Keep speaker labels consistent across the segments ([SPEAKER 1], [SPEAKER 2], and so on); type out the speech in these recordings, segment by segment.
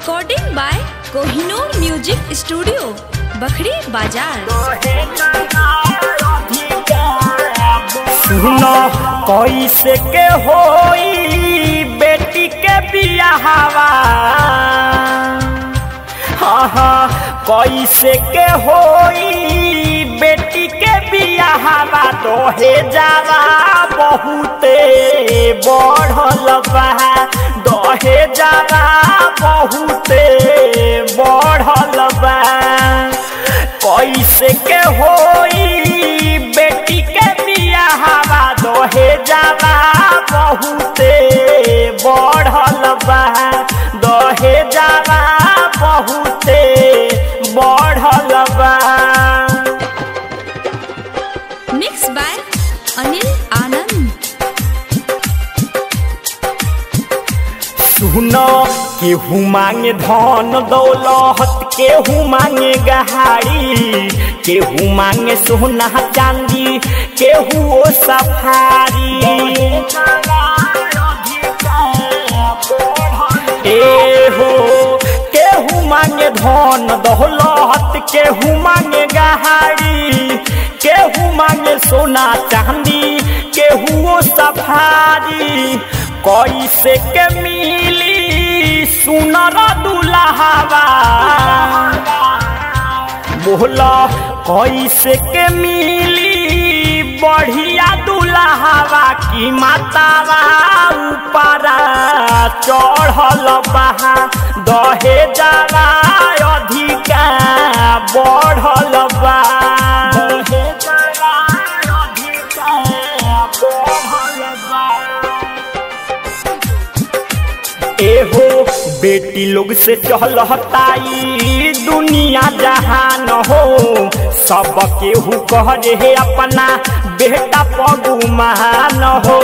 [SPEAKER 1] recording by Kohinoor music studio Bakhri बाजार
[SPEAKER 2] सुनो कैसे के होई बेटी के बियाहवा हाँ हाँ कैसे के होई बेटी के बियाहवा दोहे जावा बहुते बढ़ल बा दहे जावा बहुते बढ़ल बा कैसे के होई बेटी के बियाहवा दोहे जावा बहुते बढ़ल बा दहे जावा बहुते बढ़ल बा
[SPEAKER 1] मिक्स बाय अनिल आनंद
[SPEAKER 2] सुनो केहू मांगे धन दौलत केहू मांगे गहारी केहू मांगे सोना चांदी केहू ओ सफारी ए हो केहू मांगे धन दौलत केहू मांगे गहारी केहू मांगे सोना चांदी केहू ओ सफारी कैसे के मिली सुनर दुल्हावा बोला कैसे के मिली बढ़िया दुल्हावा की मातावा ऊपरा चढ़ल बहा दहे जावा अधिका बढ़ल बा दहे जावा अधिका बढ़ल बा एहो बेटी लोग से चहलताई दुनिया जहान हो सब केहू कह रे अपना बेटा पगुमान हो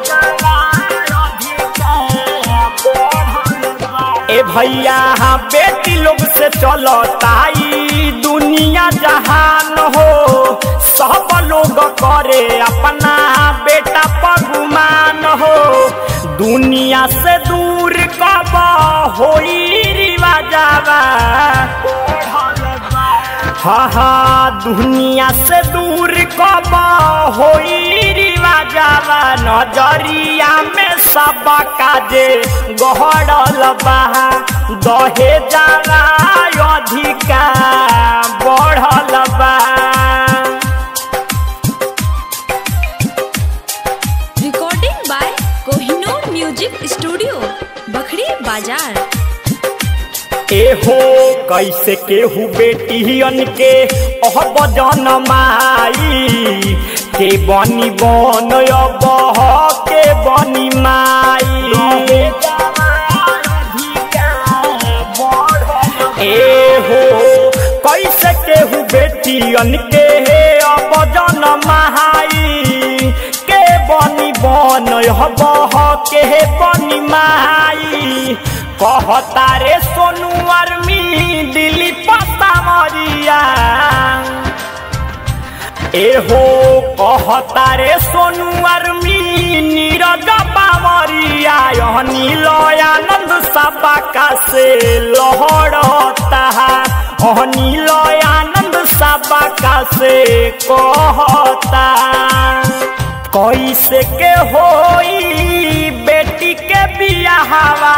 [SPEAKER 2] ए भैया बेटी लोग से चलताई दुनिया जहान हो सब लोग करे अपना बेटा पगुमान हो दुनिया से दूर कब होई रिवाजावा हाँ हाँ दुनिया से दूर कब होई रिवाजावा नजरिया में सब काजे गहरल बा दहे जावा अधिका बढ़ल बा
[SPEAKER 1] recording by Kohinoor music studio Bakhri बाजार
[SPEAKER 2] एहो कैसे केहू बेटियन के अहब जनमाई के बनी बन अब के बनी माई एहो कैसे केहू बेटियन के अब जनमाई के बनी बन अब के बनी माई कहता रे सोनू आर्मी दिल्ली पता मरिया एहो कहता रे सोनू आर्मी नीरज बावरिया यह नील आनंद सबका से लहरता अह नील आनंद सबका से कहता कैसे के होई बेटी के बियाहवा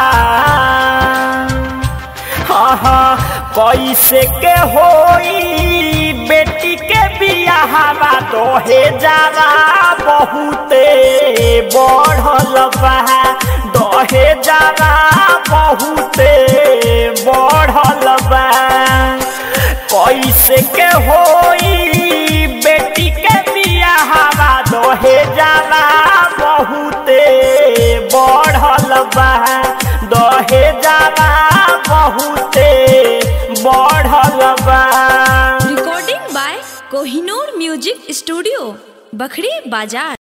[SPEAKER 2] हाँ हाँ कैसे के होई बेटी के बियाहवा दोहे जावा बहुते बढ़ल बा दहे जावा बहुते बढ़ल बा कैसे के होई बेटी के बियाहवा दोहे जावा बहुते बढ़ल बा दहे जावा बहुते बढ़ल बा
[SPEAKER 1] recording by Kohinoor music studio Bakhri बाजार